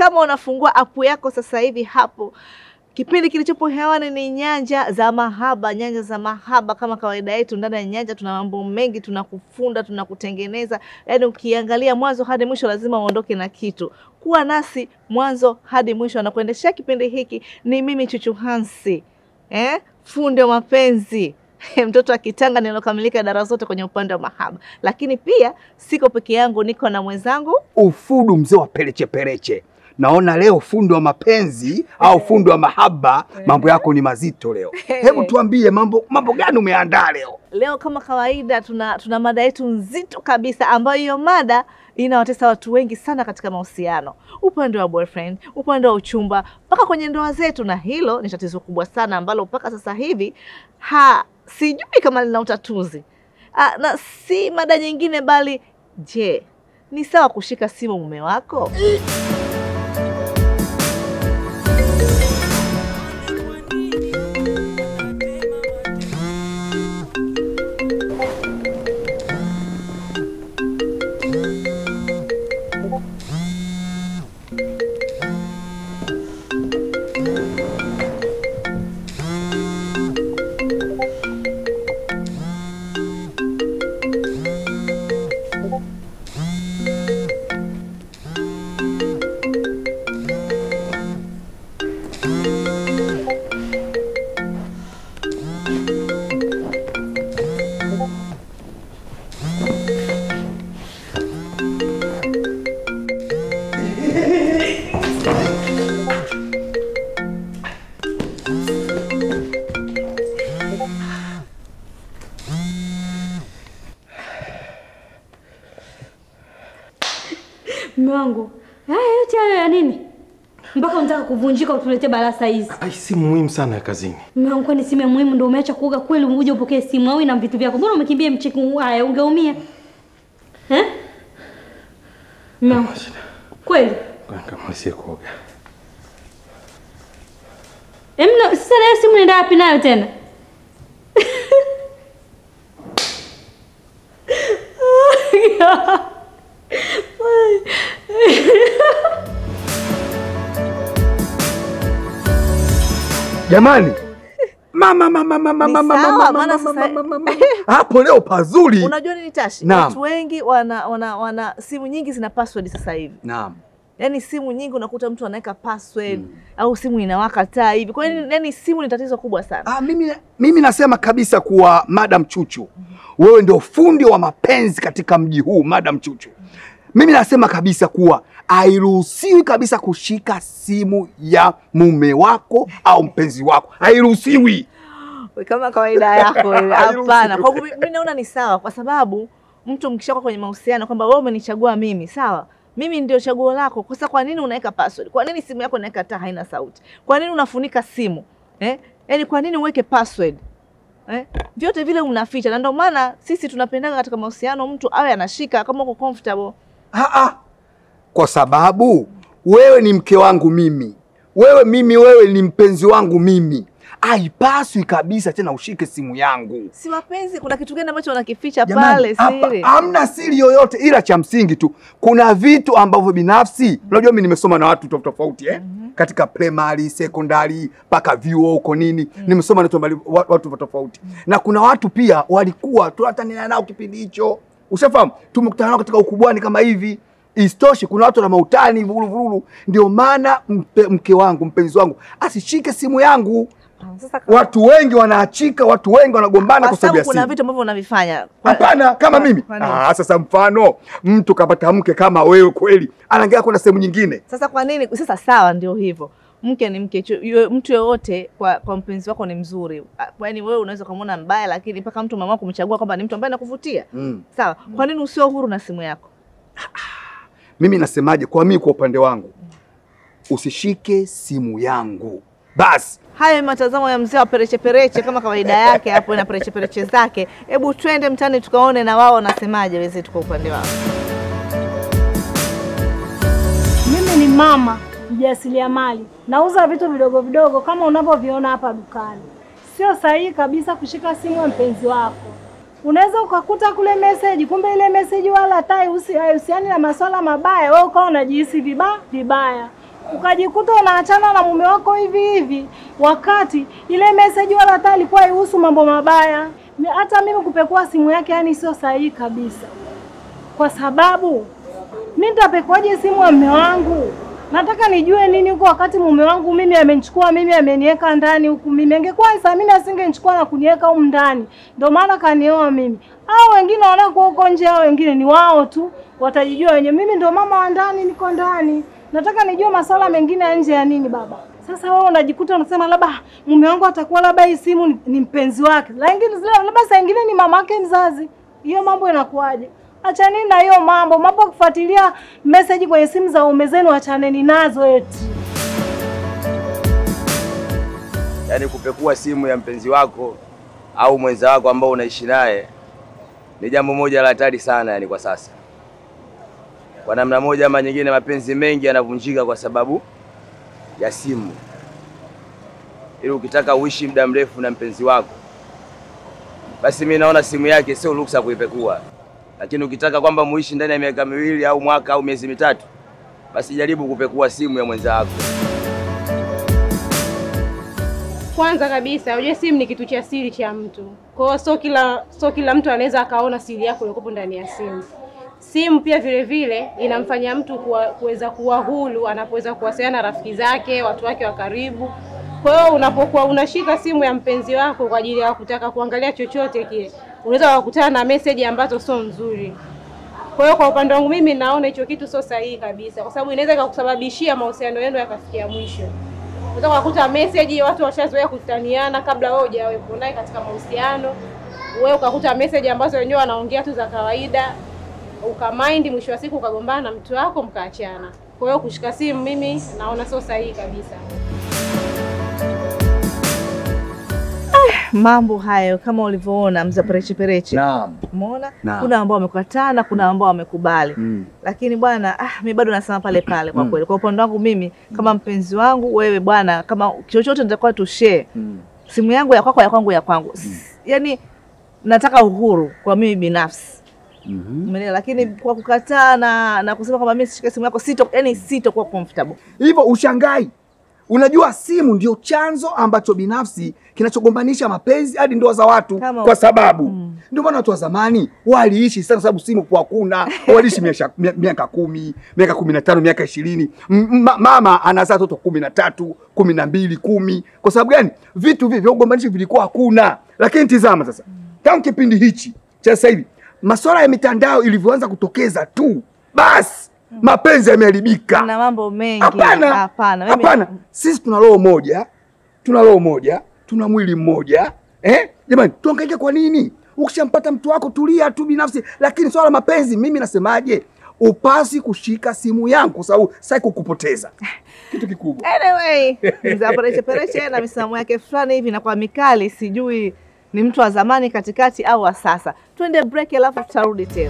kama unafungua apu yako sasa hivi hapo Kipindi kilichopo hewani ni Nyanja za Mahaba. Nyanja za Mahaba, kama kawaida yetu, ndani ya Nyanja tuna mambo mengi, tunakufunda, tunakutengeneza. Yaani ukiangalia mwanzo hadi mwisho, lazima uondoke na kitu. Kuwa nasi mwanzo hadi mwisho. Anakuendeshea kipindi hiki ni mimi Chuchu Hansi, eh? fundi wa mapenzi mtoto wa kitanga nilokamilika dara zote kwenye upande wa mahaba, lakini pia siko peke yangu, niko na mwenzangu Ufudu mzee wa pereche pereche. Naona leo fundi wa mapenzi au fundi wa mahaba, mambo yako ni mazito leo. Hebu tuambie mambo mambo gani umeandaa leo? Leo kama kawaida tuna, tuna mada yetu nzito kabisa ambayo hiyo mada inawatesa watu wengi sana katika mahusiano, upande wa boyfriend, upande wa uchumba, mpaka kwenye ndoa zetu, na hilo ni tatizo kubwa sana ambalo mpaka sasa hivi ha sijui kama lina utatuzi. Ah, na si mada nyingine bali, je, ni sawa kushika simu mume wako? Mume wangu, haya yote hayo ya nini? Mpaka unataka kuvunjika utuletee balaa hizi. Ai, simu muhimu sana ya kazini. Mume wangu, kwani simu ya muhimu ndio umeacha kuoga kweli uje upokee simu au ina vitu vyako? Mbona umekimbia mcheki haya ungeumia? Eh? Mume wangu, kweli? Kamalizie kuoga. Emna, sasa na hiyo simu nenda wapi nayo tena? Jamani, mama mama mama Ni mama sawa, mama maana mama sasa- mama mama. Hapo leo pazuri. Unajua nini Tashi, Naam. watu wengi wana, wana, wana simu nyingi zina password sasa hivi Naam. yaani simu nyingi unakuta mtu anaweka password au simu inawaka taa hivi. Kwa hiyo yaani simu ni tatizo kubwa sana. Ah, mimi, mimi nasema kabisa kuwa Madam Chuchu, wewe ndio fundi wa mapenzi katika mji huu Madam Chuchu. Mimi nasema kabisa kuwa hairuhusiwi kabisa kushika simu ya mume wako au mpenzi wako, hairuhusiwi. Kama kawaida yako wewe. Hairuhusiwi. Hapana, kwa mimi mimi naona ni sawa, kwa sababu mtu mkishakuwa kwenye mahusiano kwamba wewe umenichagua mimi, sawa mimi ndio chaguo lako. Kwa sasa kwa nini unaweka password? Kwa nini simu yako inaweka taa haina sauti? Kwa nini unafunika simu eh? Yaani kwa nini uweke password eh? Vyote vile unaficha, na ndio maana sisi tunapendaga katika mahusiano mtu awe anashika kama uko comfortable. Ah, ah. Kwa sababu wewe ni mke wangu mimi, wewe mimi, wewe ni mpenzi wangu mimi, haipaswi kabisa tena ushike simu yangu. Si mapenzi, kuna kitu gani ambacho wanakificha Jamani, pale hapa siri? hamna siri yoyote, ila cha msingi tu kuna vitu ambavyo binafsi, unajua mimi nimesoma na watu tofauti tofauti eh? katika primary, secondary mpaka vyuo huko nini, nimesoma na watu mbali- wa- watu tofauti tofauti, na kuna watu pia walikuwa tunatania nao kipindi hicho, ushafahamu, tumekutana nao katika ukubwani kama hivi. Isitoshe, kuna watu na mautani vururu vururu. Ndio maana mpe, mke wangu mpenzi wangu asishike simu yangu. Sasa kama- Watu wengi wanaachika, watu wengi wanagombana kwa kwa sababu ya sababu kuna simu. vitu ambavyo unavifanya Kwa- Hapana, kama kwa- mimi. kwa nini? Ah, sasa mfano mtu kapata mke kama wewe kweli, anaangalia kwenda sehemu nyingine. Sasa kwa nini? Sasa sawa, ndio hivyo. Mke ni mke, chu- yue- mtu yoyote kwa, kwa mpenzi wako ni mzuri. Ah, Yaani wewe unaweza ukamwona mbaya, lakini mpaka mtu mama kumchagua kwamba ni mtu ambaye anakuvutia Mm. sawa. Kwa nini usio huru na simu yako? Mimi nasemaje? Kwa mimi, kwa upande wangu, usishike simu yangu basi. Hayo ni matazamo ya mzee wa pereche pereche, kama kawaida yake hapo na pereche pereche zake. Hebu twende mtaani tukaone na wao wanasemaje, wenzetu kwa upande wao. Mimi ni mama mjasiriamali, nauza vitu vidogo vidogo kama unavyoviona hapa dukani. Sio sahihi kabisa kushika simu ya mpenzi wako. Unaweza ukakuta kule meseji, kumbe ile meseji wala hata haihusi- haihusiani na masuala mabaya, wewe ukawa unajihisi vibaya vibaya. ukajikuta unaachana na mume wako hivi hivi, wakati ile message wala hata alikuwa haihusu mambo mabaya. Mi- Hata mimi kupekua simu yake, yani sio sahihi kabisa, kwa sababu mi nitapekuaje simu ya mume wangu? Nataka nijue nini huko, wakati mume wangu mimi amenichukua mimi ameniweka ndani huku. Mimi angekuwa Samini asingenichukua na kuniweka humu ndani, ndio maana kanioa mimi. Hao wengine wanakuwa huko nje, hao wengine ni wao tu, watajijua wenyewe. Mimi ndio mama wa ndani, niko ndani. Nataka nijue masuala mengine ya nje ya nini baba. Sasa wewe unajikuta unasema labda mume wangu atakuwa labda hii simu ni, ni mpenzi wake, lakini labda saa ingine ni mama yake mzazi. Hiyo mambo inakuwaje? Achaneni na hiyo mambo, mambo ya kufuatilia message kwenye simu za ume zenu, achaneni nazo eti. Yaani kupekua simu ya mpenzi wako au mwenza wako ambao unaishi naye ni jambo moja la hatari sana, yani kwa sasa. Kwa namna moja ama nyingine, mapenzi mengi yanavunjika kwa sababu ya simu. Ili ukitaka uishi muda mrefu na mpenzi wako, basi mi naona simu yake sio ruksa kuipekua, lakini ukitaka kwamba muishi ndani ya miaka miwili au mwaka au miezi mitatu, basi jaribu kupekua simu ya mwenza wako. Kwanza kabisa unajua simu ni kitu cha siri cha mtu. Kwa hiyo sio kila sio kila mtu anaweza akaona siri yako iliyokuwa ndani ya simu. Simu pia vile vile inamfanya mtu kuwa, kuweza kuwa huru anapoweza kuwasiliana na rafiki zake, watu wake wa karibu. Kwa hiyo unapokuwa unashika simu ya mpenzi wako kwa ajili ya kutaka kuangalia chochote kile, unaweza kukutana na message ambazo sio nzuri. Kwa hiyo kwa upande wangu mimi naona hicho kitu sio sahihi kabisa, kwa sababu inaweza ikakusababishia mahusiano yenu yakafikia mwisho. Unaweza kukuta message watu washazoea kutaniana kabla wewe hujawepo naye katika mahusiano. Wewe ukakuta message ambazo wenyewe wanaongea tu za kawaida, ukamind, mwisho wa siku ukagombana na mtu wako mkaachana. Kwa hiyo kushika simu mimi naona sio sahihi kabisa. Mambo hayo kama ulivyoona mza pereche pereche. Naam. Umeona? Naam. Kuna ambao wamekataa na kuna ambao wamekubali. Mm. Lakini bwana, ah, mi bado nasema pale pale kwa kweli. Kwa upande wangu mimi kama mpenzi wangu, wewe bwana, kama chochote nitakuwa tu share. Mm. Simu yangu ya kwako, ya kwangu ya kwangu. Yaani nataka uhuru kwa mimi binafsi. Mhm. Umeelewa? Lakini kwa kukataa na na kusema kwamba mimi sishike simu yako sito, yani sitokuwa comfortable. Hivyo ushangai. Unajua simu ndio chanzo ambacho binafsi kinachogombanisha mapenzi hadi ndoa za watu Kama- kwa sababu ndio maana watu wa zamani waliishi sana, sababu simu kwa hakuna, waliishi miaka mia- miaka kumi, miaka kumi na tano, miaka ishirini. M- ma- Mama anazaa watoto kumi na tatu, kumi na mbili, kumi. Kwa sababu gani? Vitu hivi vya ugombanishi vilikuwa hakuna. Lakini tizama sasa, tangu kipindi hichi cha sasa hivi, masuala ya mitandao ilivyoanza kutokeza tu, basi mapenzi yameharibika. Kuna mambo mengi. Hapana, Hapana. Mimi- hapana. Sisi tuna roho moja, tuna roho moja, tuna mwili mmoja eh? Jamani, tuangaike kwa nini? Ukishampata mtu wako tulia tu binafsi, lakini swala la mapenzi, mimi nasemaje, upasi kushika simu yangu kwa sababu sitaki kukupoteza. Kitu kikubwa Anyway, mza pereche pereche na misimamo yake fulani hivi na kwa mikali, sijui ni mtu wa zamani katikati au wa sasa. Twende break, alafu tutarudi tena.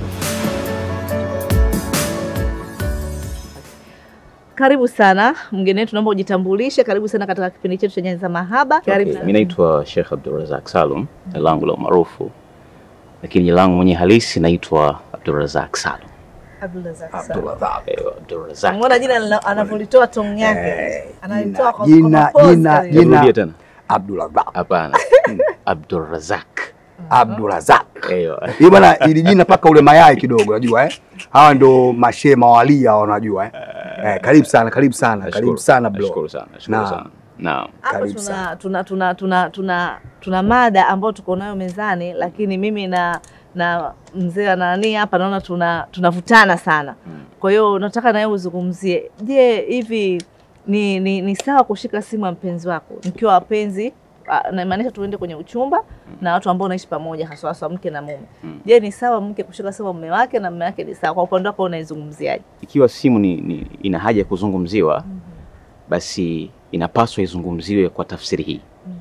Karibu sana mgeni wetu, naomba ujitambulishe. Karibu sana katika kipindi chetu cha Nyanza za Mahaba. Karibu Okay, sana. mi naitwa Sheikh Abdulrazak Salum, jina langu la umaarufu, lakini jina langu mwenye halisi naitwa Abdulrazak Salum. Abdulrazak Salum. Abdulrazak. Eh, Abdulrazak. Umeona jina lina- anavyolitoa tong yake, analitoa kwa jina- kwa pause jina- kabisa. jina- Rudia tena. Abdulrazak. Hapana. Abdulrazak. Abdulrazak. Eyo. Hii bwana, ili jina paka ule mayai kidogo, unajua eh? Hawa ndo mashe mawalia, wanajua eh? Eh, karibu sana, karibu sana, karibu Nashukuru. sana bro. Nashukuru sana. Nashukuru Naam. sana. Naam. Hapa Karibu tuna, sana. tuna, tuna, tuna, tuna, tuna mada ambayo tuko nayo mezani, lakini mimi na na mzee wa nani hapa naona tuna tunavutana sana. Kwa hiyo nataka nawe uzungumzie, je, hivi ni, ni, ni sawa kushika simu ya mpenzi wako mkiwa wapenzi? ah, Namaanisha tuende kwenye uchumba na watu ambao wanaishi pamoja, haswa haswa mke na mume. Je, ni sawa mke kushika simu ya mume wake na mume wake ni sawa? Kwa upande wako unaizungumziaje? Ikiwa simu ni, ni ina haja ya kuzungumziwa, basi inapaswa izungumziwe kwa tafsiri hii.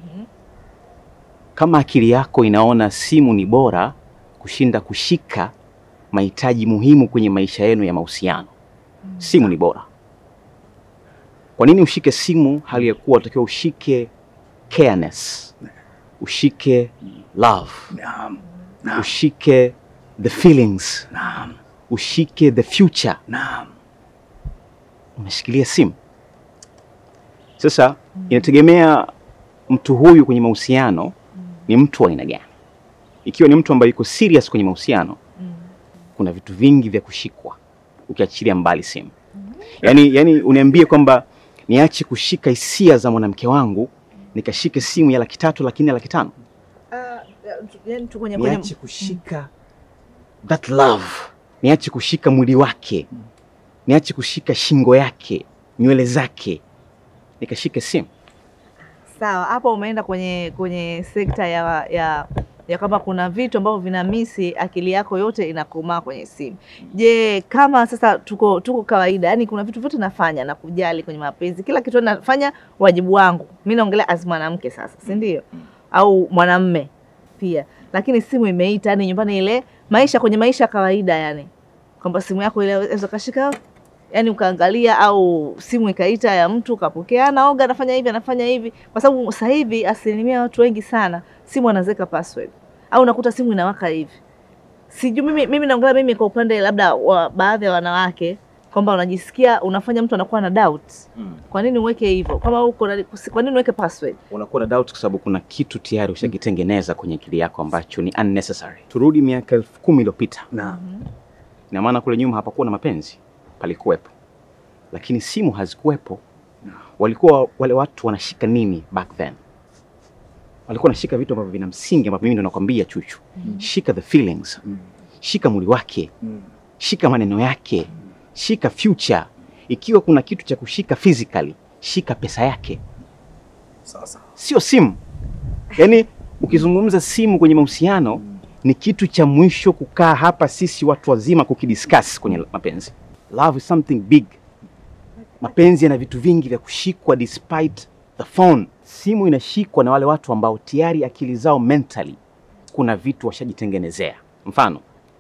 Kama akili yako inaona simu ni bora kushinda kushika mahitaji muhimu kwenye maisha yenu ya mahusiano, simu ni bora. Kwa nini ushike simu hali ya kuwa unatakiwa ushike careness, ushike love, Naam, ushike the feelings, naam, ushike the future? naam. Unashikilia simu. Sasa inategemea mtu huyu kwenye mahusiano ni mtu wa aina gani. Ikiwa ni mtu ambaye yuko serious kwenye mahusiano, kuna vitu vingi vya kushikwa ukiachilia mbali simu. Yaani, yaani uniambie kwamba niache kushika hisia za mwanamke wangu nikashike simu ya laki tatu lakini ya laki tano yani tu kwenye kwenye niache kushika that love, niache kushika mwili wake, niache kushika shingo yake, nywele zake, nikashike simu. Sawa, hapo umeenda kwenye kwenye sekta ya ya ya kama kuna vitu ambavyo vina misi akili yako yote inakomaa kwenye simu. Je, kama sasa tuko tuko kawaida, yani kuna vitu vyote nafanya na kujali kwenye mapenzi, kila kitu nafanya wajibu wangu. Mimi naongelea as mwanamke sasa, si ndio? Au mwanamme pia, lakini simu imeita, yani nyumbani, ile maisha kwenye maisha ya kawaida, yani kwamba simu yako ile unaweza kashika yani ukaangalia au simu ikaita ya mtu ukapokea, naoga anafanya hivi anafanya hivi, kwa sababu sasa hivi asilimia watu wengi sana simu anaweka password au unakuta simu inawaka hivi. Sijui mimi, mimi naongelea mimi kwa upande labda wa baadhi ya wanawake kwamba unajisikia unafanya mtu anakuwa na doubt. Kwa nini uweke hivyo? Kama uko na- kwa nini uweke password? Unakuwa na doubt kwa sababu kuna kitu tayari ushakitengeneza kwenye akili yako ambacho ni unnecessary. Turudi miaka elfu kumi iliyopita, Na ina maana kule nyuma hapakuwa na mapenzi, palikuwepo, lakini simu hazikuwepo. Walikuwa wale watu wanashika nini back then? Walikuwa wanashika vitu ambavyo vina msingi, ambavyo mimi ndo nakwambia Chuchu, shika the feelings, shika mwili wake, shika maneno yake, shika future. Ikiwa kuna kitu cha kushika physically, shika pesa yake, sasa sio simu. Yaani ukizungumza simu kwenye mahusiano ni kitu cha mwisho kukaa hapa sisi watu wazima kukidiscuss kwenye mapenzi. Love is something big. Mapenzi yana vitu vingi vya kushikwa despite the phone. Simu inashikwa na wale watu ambao tayari akili zao mentally kuna vitu washajitengenezea. Mfano,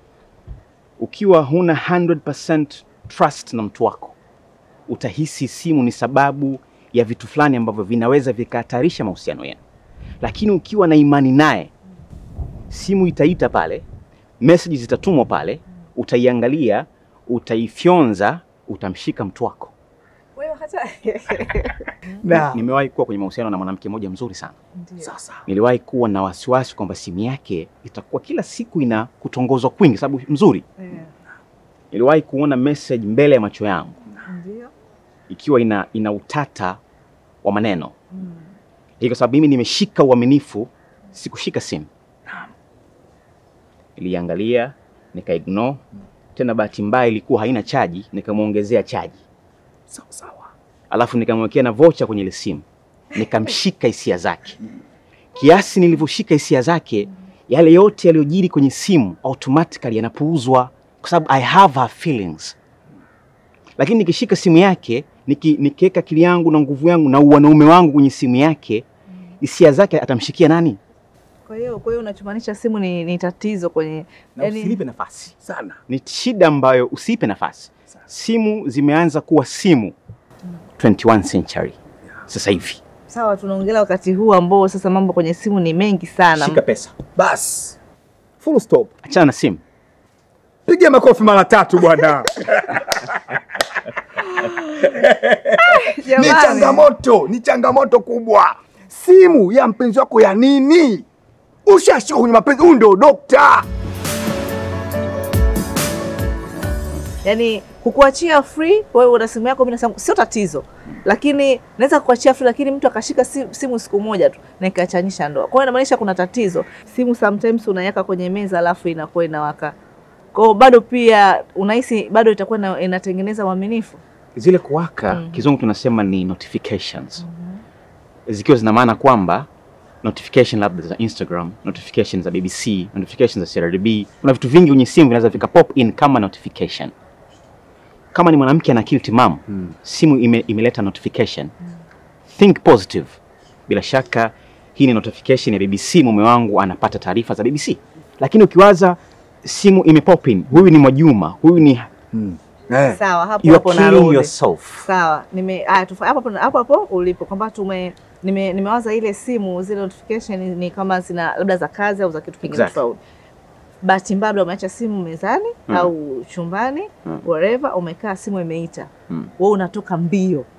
ukiwa huna 100% trust na mtu wako, utahisi simu ni sababu ya vitu fulani ambavyo vinaweza vikahatarisha mahusiano yenu. Lakini ukiwa na imani naye, simu itaita pale, message zitatumwa pale, utaiangalia, utaifyonza, utamshika mtu wako. Wewe hata na Nimewahi kuwa kwenye mahusiano na mwanamke mmoja mzuri sana. sasa Niliwahi kuwa na wasiwasi kwamba simu yake itakuwa kila siku ina kutongozwa kwingi, sababu mzuri. Niliwahi kuona message mbele ya macho yangu ndio. ikiwa ina, ina utata wa maneno hii, kwa sababu mimi nimeshika uaminifu, sikushika simu. Niliangalia nika ignore tena, bahati mbaya ilikuwa haina chaji, nikamwongezea chaji, sawa sawa alafu nikamwekea na vocha kwenye ile simu, nikamshika hisia zake. Kiasi nilivyoshika hisia zake, yale yote yaliyojiri kwenye simu automatically yanapuuzwa, kwa sababu I have her feelings. Lakini nikishika simu yake, niki, nikiweka akili yangu na nguvu yangu na wanaume wangu kwenye simu yake, hisia zake atamshikia nani? Kwa hiyo kwa hiyo unachomaanisha simu ni, ni tatizo kwenye Na yani- usilipe nafasi. sana Ni shida ambayo usiipe nafasi. Simu zimeanza kuwa simu 21 century sasa hivi. sawa, tunaongelea wakati huu ambao sasa mambo kwenye simu ni mengi sana. Shika pesa, basi full stop achana na simu. piga makofi mara tatu bwana ni Jamani. changamoto ni changamoto kubwa simu ya mpenzi wako ya nini ushashika kwenye mapenzi huyu ndio dokta yani kukuachia free, wewe una simu yako, mimi na simu, sio tatizo, lakini naweza kukuachia free, lakini mtu akashika si- simu siku moja tu na ikachanisha ndoa. Kwa hiyo inamaanisha kuna tatizo. Simu sometimes unaiweka kwenye meza alafu inakuwa inawaka. Kwa hiyo bado pia unahisi bado itakuwa ina- inatengeneza uaminifu. Zile kuwaka kizungu tunasema ni notifications, zikiwa zina maana kwamba notification labda za Instagram, notification za BBC, notification za CRDB. Kuna vitu vingi kwenye simu vinaweza vika pop in kama notification. Kama ni mwanamke ana akili timamu, simu ime, imeleta notification. Think positive. Bila shaka hii ni notification ya BBC, mume wangu anapata taarifa za BBC. Lakini ukiwaza simu ime pop in, huyu ni Mwajuma, huyu ni eh. Sawa, hapo you hapo are killing narudi. yourself. Sawa, nime aya, tufa- hapo hapo hapo hapo ulipo kwamba tume nime, nimewaza ile simu zile notification ni kama zina labda za kazi au za kitu kingine Exactly. tofauti. Bahati mbaya umeacha simu mezani Mm. au chumbani Mm. wherever, umekaa simu imeita Mm. wewe unatoka mbio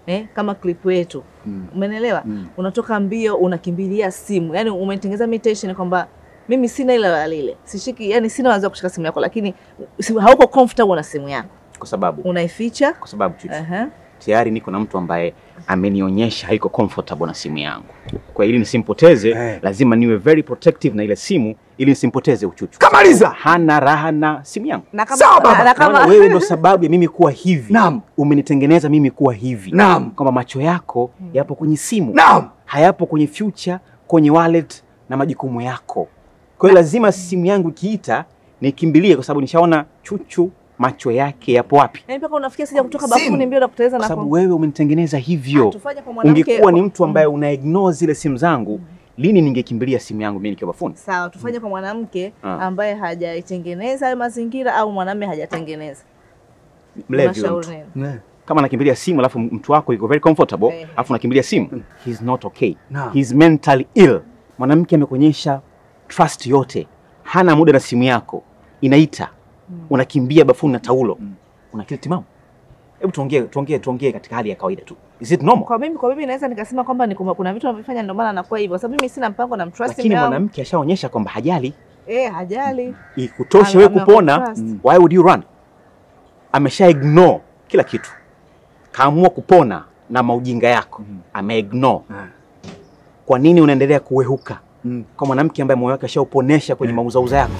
eh, kama clip yetu Mm. umenelewa? Mm. Unatoka mbio unakimbilia simu, yani umetengeneza meditation kwamba mimi sina ile wala lile, sishiki, yani sina wazo wa kushika simu yako, lakini si- hauko comfortable na simu yako, Kwa sababu unaificha. kwa sababu Chuchu, Aha. tayari niko na mtu ambaye amenionyesha haiko comfortable na simu yangu. Kwa ili nisimpoteze, Eh. lazima niwe very protective na ile simu ili nisimpoteze uchuchu. Kamaliza. Hana raha na simu yangu. Na kama, Sawa, baba. na, na Naona kama wewe ndo sababu ya mimi kuwa hivi. Naam. Umenitengeneza mimi kuwa hivi. Naam. Kwamba macho yako yapo kwenye simu. Naam. Hayapo kwenye future, kwenye wallet na majukumu yako. Kwa hiyo lazima simu yangu ikiita nikimbilie kwa sababu nishaona Chuchu macho yake yapo wapi? yani mpaka unafikia sija kutoka Simu. bafuni mbio na kuteleza Kwa na sababu kom- wewe umenitengeneza hivyo. tufanye kwa mwanamke Ungekuwa ni mtu ambaye una ignore zile simu zangu, lini ningekimbilia simu yangu mimi nikiwa bafuni? sawa, tufanye kwa mwanamke Ah. ambaye hajaitengeneza hayo mazingira au mwanamume hajatengeneza. Mlevi huyo Unashauri mtu. nini? Kama anakimbilia simu alafu mtu wako yuko very comfortable, Eh. alafu unakimbilia simu, he's not okay. Naam. He's mentally ill. Mwanamke amekuonyesha trust yote, hana muda na simu yako, inaita, unakimbia bafuni na taulo, una akili timamu? Hebu tuongee, tuongee, tuongee katika hali ya kawaida tu. Is it normal? Kwa mimi kwa mimi naweza nikasema kwamba ni kuna kuna vitu anavyofanya ndio maana anakuwa hivyo, kwa sababu mimi sina mpango na mtrust Lakini mume wangu. mwanamke ashaonyesha kwamba hajali eh, hajali ikutoshe Ame- wewe ame- kupona, trust. why would you run? Amesha ignore kila kitu, kaamua kupona na maujinga yako, ame ignore. Ah. Kwa nini unaendelea kuwehuka Mm. kwa mwanamke ambaye moyo wake ashauponesha kwenye mauzauza yako?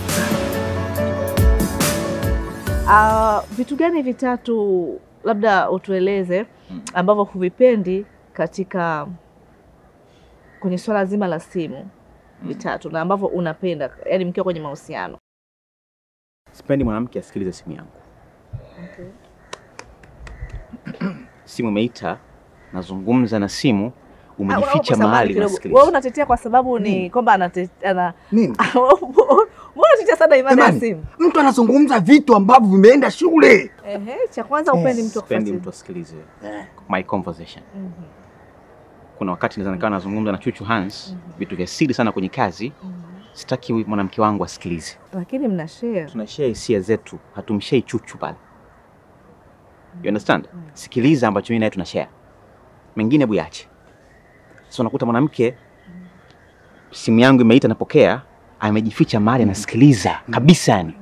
Ah, vitu gani vitatu labda utueleze ambavyo huvipendi katika kwenye swala zima la simu vitatu na ambavyo unapenda yani mkiwa kwenye mahusiano Sipendi mwanamke asikilize simu yangu. Simu imeita, nazungumza na simu, Ah, umejificha kwa sababu mahali kidogo. unasikiliza. Wewe unatetea kwa sababu ni kwamba anate- ana Nini? Mbona unatetea sana imani ya Jamani, simu? mtu anazungumza vitu ambavyo vimeenda shule. Ehe, cha kwanza upendi mtu Sipendi akufuatilia. mtu asikilize my conversation. Kuna wakati naweza nikawa nazungumza na Chuchu Hans vitu vya siri sana kwenye kazi, sitaki mwanamke wangu asikilize. Lakini mna share. tunashare hisia zetu, hatumshei chuchu pale. You understand? Sikiliza ambacho mimi naye tunashare, mengine buyache. So unakuta mwanamke simu yangu imeita, napokea, amejificha mahali anasikiliza kabisa, yani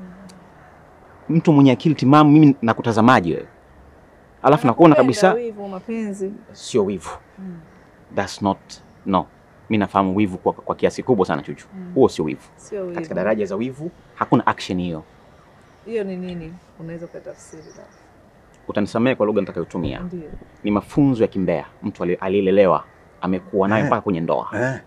mtu mwenye akili timamu. Mimi nakutazamaji wewe, alafu nakuona kabisa Wivu, mapenzi. sio wivu. That's not no. Mimi nafahamu wivu kwa, kwa kiasi kubwa sana chuchu, huo sio wivu. Sio wivu. Katika daraja za wivu hakuna action hiyo. Hiyo ni nini? Unaweza kutafsiri na. Utanisamehe kwa lugha nitakayotumia. Ndio. Ni mafunzo ya kimbea, mtu ali- aliyelelewa amekuwa nayo Eh. mpaka kwenye ndoa, Eh.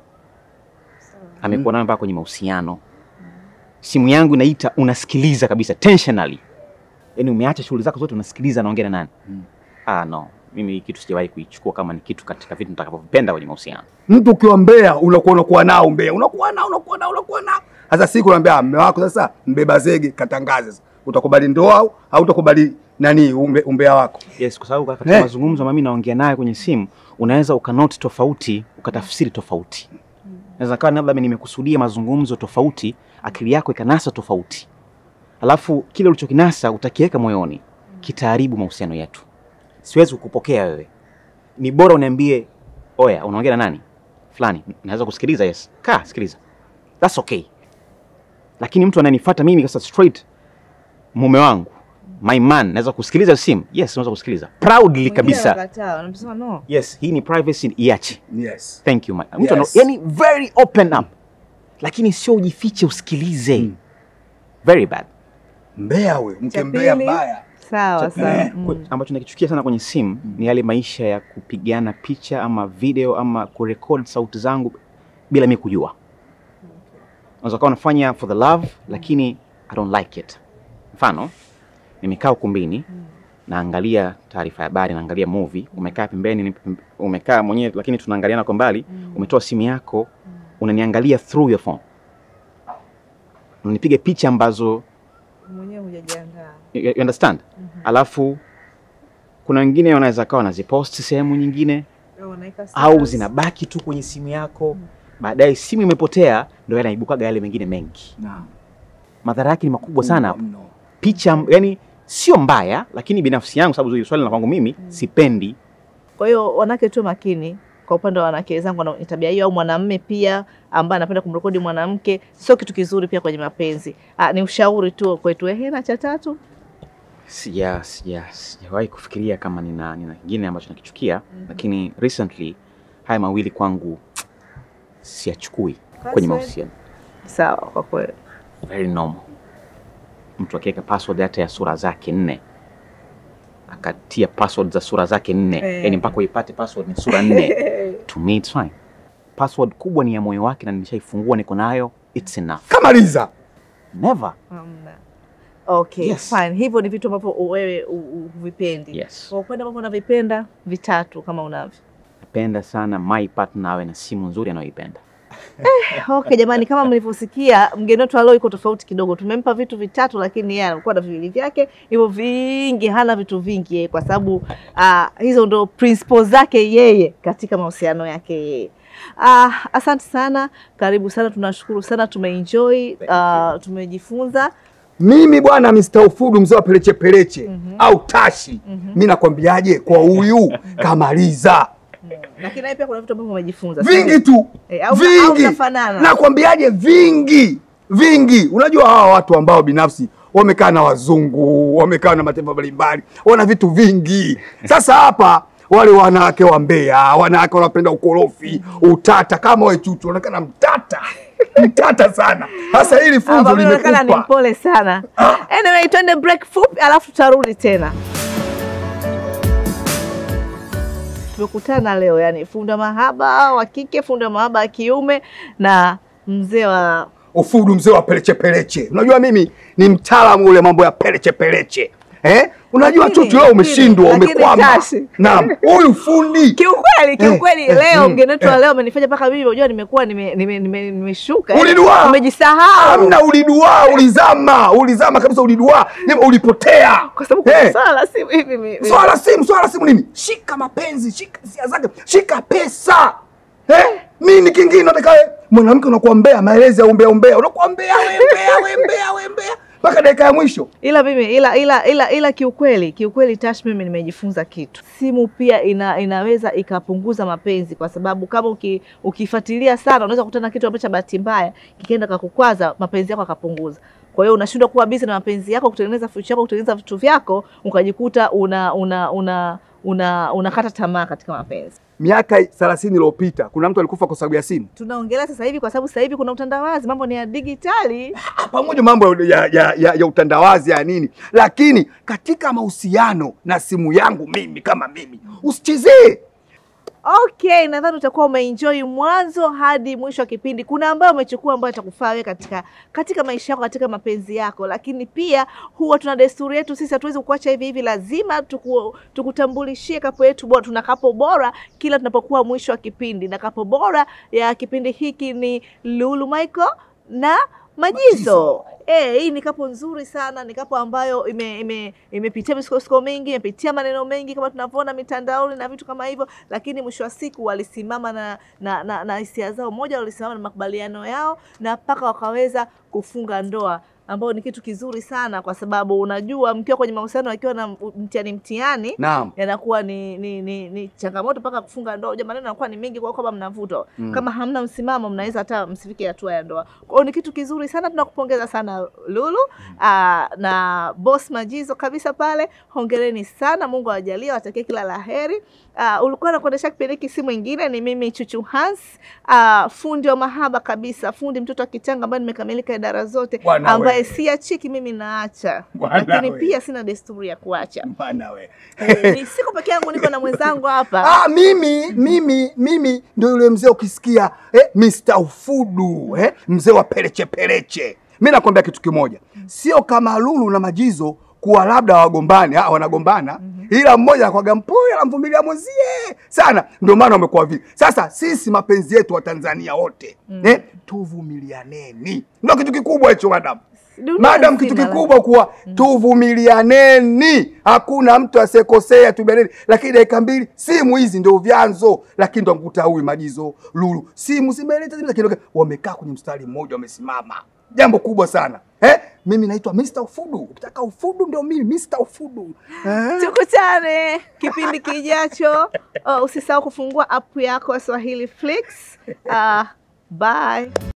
amekuwa nayo mpaka kwenye mahusiano. Simu yangu inaita, unasikiliza kabisa tensionally, yaani umeacha shughuli zako zote, unasikiliza naongea na nani? Ah, no, mimi hii kitu sijawahi kuichukua kama ni kitu katika vitu nitakavyovipenda kwenye mahusiano. Mtu ukiwa mbea unakuwa unakuwa nao mbea, unakuwa nao unakuwa nao unakuwa nao. Sasa siku unaambia mume wako sasa mbeba zege katangaze sasa. Utakubali ndoa au hautakubali nani umbe, umbea wako? Yes, kwa sababu katika Eh. mazungumzo ambayo mimi naongea naye kwenye simu, unaweza ukanoti tofauti, ukatafsiri tofauti. Naweza kawa labda mimi nimekusudia mazungumzo tofauti, akili yako ikanasa tofauti, alafu kile ulichokinasa utakiweka moyoni, kitaharibu mahusiano yetu. Siwezi kukupokea wewe. Ni bora uniambie, oya, unaongea na nani fulani, naweza kusikiliza. Yes, kaa sikiliza, that's okay. Lakini mtu ananifuata mimi sasa straight, mume wangu my man, naweza kusikiliza simu? Yes, naweza kusikiliza proudly kabisa. Wakataa, wanasema no. Yes, hii ni privacy, iache. Yes. Thank you my. Mtu Yes. ana- yani very open up, lakini sio ujifiche usikilize. Very bad. Mbea we, Cha mke mbea pili, mbaya. Sawa sawa. Eh, Mm. Kwa- ambacho nakichukia sana kwenye simu ni yale maisha ya kupigana picha ama video ama kurekod sauti zangu bila mi kujua. Unaweza kuwa unafanya for the love lakini I don't like it. Mfano, nimekaa ukumbini naangalia taarifa ya habari, naangalia movie, umekaa pembeni, ni- umekaa mwenyewe lakini tunaangaliana kwa mbali, umetoa simu yako, unaniangalia through your phone. Unanipiga picha ambazo Mwenyewe hujajiandaa. You, you understand? Alafu kuna wengine wanaweza kawa wanazipost sehemu nyingine Wanaweka au status. zinabaki tu kwenye simu yako, baadaye simu imepotea, ndio yanaibukaga yale mengine mengi. Naam. Madhara yake ni makubwa sana. Mno. Picha yani sio mbaya, lakini binafsi yangu, sababu hili swali la kwangu mimi, sipendi Kwa hiyo wanawake tu makini kwa upande wa wanawake wenzangu wana tabia hiyo, au mwanamume pia ambaye anapenda kumrekodi mwanamke, sio kitu kizuri pia kwenye mapenzi. Ah, ni ushauri tu kwetu. Ehe, na cha tatu Sija sija sijawahi kufikiria kama nina nina kingine ambacho nakichukia, lakini recently haya mawili kwangu siyachukui kwenye Password? mahusiano. sawa, kwa kweli Very normal. Mtu akiweka password hata ya sura zake nne akatia password za sura zake nne Eh. yani mpaka uipate password ni sura nne to me it's fine. Password kubwa ni ya moyo wake na nimeshaifungua niko nayo, it's enough. Kama Liza. Never. Hamna. Okay, Yes. fine. Hivyo ni vitu ambavyo wewe u- u- huvipendi. Yes. Kwa upande ambavyo unavipenda vitatu kama unavyo. Napenda sana my partner awe na simu nzuri anayoipenda. Okay, jamani, kama mlivyosikia mgeni wetu leo iko tofauti kidogo. Tumempa vitu vitatu, lakini yeye alikuwa na viwili vyake hivyo vingi, hana vitu vingi yeye, kwa sababu ah, hizo ndo principles zake yeye katika mahusiano yake yeye. Ah, asante sana, karibu sana, tunashukuru sana, tumeenjoy, ah, tumejifunza. Mimi bwana Mr. Ufudu mzee wa peleche peleche au tashi. Mimi nakwambiaje kwa huyu kamaliza. Lakini naye pia kuna vitu ambavyo umejifunza Vingi tu. Eh, au- au vingi. mnafanana? Nakwambiaje vingi. Vingi. Unajua hawa watu ambao binafsi wamekaa na wazungu, wamekaa na mataifa mbalimbali, wana vitu vingi. Sasa hapa wale wanawake wa Mbeya, wanawake wanapenda ukorofi, utata kama wewe chuchu, unaonekana mtata. Mtata sana. Sasa hili funzo Hapa mimi naonekana ni limekupa. mpole sana. Anyway, twende break fupi alafu tutarudi tena. Tumekutana leo yani funda mahaba wa kike, funda mahaba wa kiume na mzee wa Ufudu mzee wa peleche peleche. Unajua mimi ni mtaalamu ule mambo ya peleche peleche. Eh? Unajua Lakini- chuchu leo umeshindwa, lakini umekwama. Tashi. Naam, huyu fundi. Kiukweli, kiukweli eh, leo mm, mgeni wetu wa eh. leo amenifanya mpaka mimi unajua nimekuwa nimeshuka nime, nime, nimeshuka, eh. Ulidua. Nimejisahau. Hamna ulidua, ulizama, ulizama kabisa ulidua, Ni- ulipotea. Kwa sababu kuna Eh, swala la simu hivi mi- mi- swala simu, swala simu nini? Shika mapenzi, shika hisia zake, shika pesa. Eh? Nini kingine nataka wewe? Mwanamke unakuwa mbea, maelezi ya umbea umbea. Unakuwa mbea, we mbea, we mbea, we mbea. Mpaka dakika ya mwisho. ila mimi ila ila ila ila kiukweli kiukweli Tash, mimi nimejifunza kitu. Simu pia ina, inaweza ikapunguza mapenzi, kwa sababu kama uki, ukifuatilia sana unaweza kukutana na kitu ambacho cha bahati mbaya kikaenda kakukwaza mapenzi yako akapunguza. Kwa hiyo unashindwa kuwa busy na mapenzi yako, kutengeneza future yako, kutengeneza vitu vyako, ukajikuta una una una una unakata tamaa katika mapenzi. Miaka 30 iliyopita kuna mtu alikufa kwa sababu ya simu. Tunaongelea sasa hivi kwa sababu sasa hivi kuna utandawazi, mambo ni ya digitali. pamoja mambo ya, ya, ya, ya utandawazi ya nini, lakini katika mahusiano na simu yangu mimi kama mimi usichezee. Okay, nadhani utakuwa umeenjoy mwanzo hadi mwisho wa kipindi. Kuna ambayo umechukua ambayo itakufaa wewe katika katika maisha yako, katika mapenzi yako, lakini pia huwa tuna desturi yetu sisi, hatuwezi kuacha hivi hivi, lazima tuku, tukutambulishie kapo yetu bora. Tuna kapo bora kila tunapokuwa mwisho wa kipindi, na kapo bora ya kipindi hiki ni Lulu Michael na Majizo. Majizo. Eh, hii ni kapo nzuri sana, ni kapo ambayo ime, ime, imepitia misukosuko mingi, imepitia maneno mengi kama tunavyoona mitandaoni na vitu kama hivyo, lakini mwisho wa siku walisimama na na, na, na hisia zao. Moja, walisimama na makubaliano yao na mpaka wakaweza kufunga ndoa ambao ni kitu kizuri sana, kwa sababu unajua mkiwa kwenye mahusiano akiwa na mtihani mtihani Naam. yanakuwa ni, ni, ni, ni changamoto mpaka kufunga ndoa. Unajua maneno yanakuwa ni mengi, kwa hiyo kama mnavutwa Mm. kama hamna msimamo, mnaweza hata msifike hatua ya ndoa. Kwa hiyo ni kitu kizuri sana, tunakupongeza sana Lulu aa, na boss Majizo kabisa pale, hongereni sana, Mungu awajalie, watakie kila la heri. Uh, ulikuwa nakuendesha kipindi hiki, si mwingine ni mimi Chuchu Hans, uh, fundi wa mahaba kabisa, fundi mtoto wa kichanga ambaye nimekamilika idara zote, Bwana ambaye we. siachiki mimi naacha, Bwana lakini we. pia sina desturi ya kuacha. Bana we. Eh, ni siko peke yangu, niko na mwenzangu hapa. Ah, mimi mimi mimi ndio yule mzee ukisikia eh, Mr. Ufudu eh, mzee wa peleche peleche. Mimi nakwambia kitu kimoja, sio kama Lulu na Majizo kuwa labda wagombani, ah, wanagombana ila mmoja akwaga mpole anamvumilia mwenzie sana, ndio maana wamekuwa vile. Sasa sisi mapenzi yetu wa Tanzania wote eh, tuvumilianeni, ndio kitu kikubwa hicho madam. Dunia Madam, nzima kitu la- kikubwa kuwa tuvumilianeni, hakuna mtu asiyekosea, tubianeni. Lakini dakika mbili, simu hizi ndio vyanzo, lakini ndo mkuta huyu Majizo, Lulu, simu zimeleta zime, lakini wamekaa kwenye mstari mmoja, wamesimama jambo kubwa sana eh? Mimi naitwa Mr. Ufudu. Ukitaka ufudu ndio mimi Mr. Ufudu eh? Tukutane kipindi kijacho. Oh, usisahau kufungua app yako ya Swahili Flix. Uh, bye.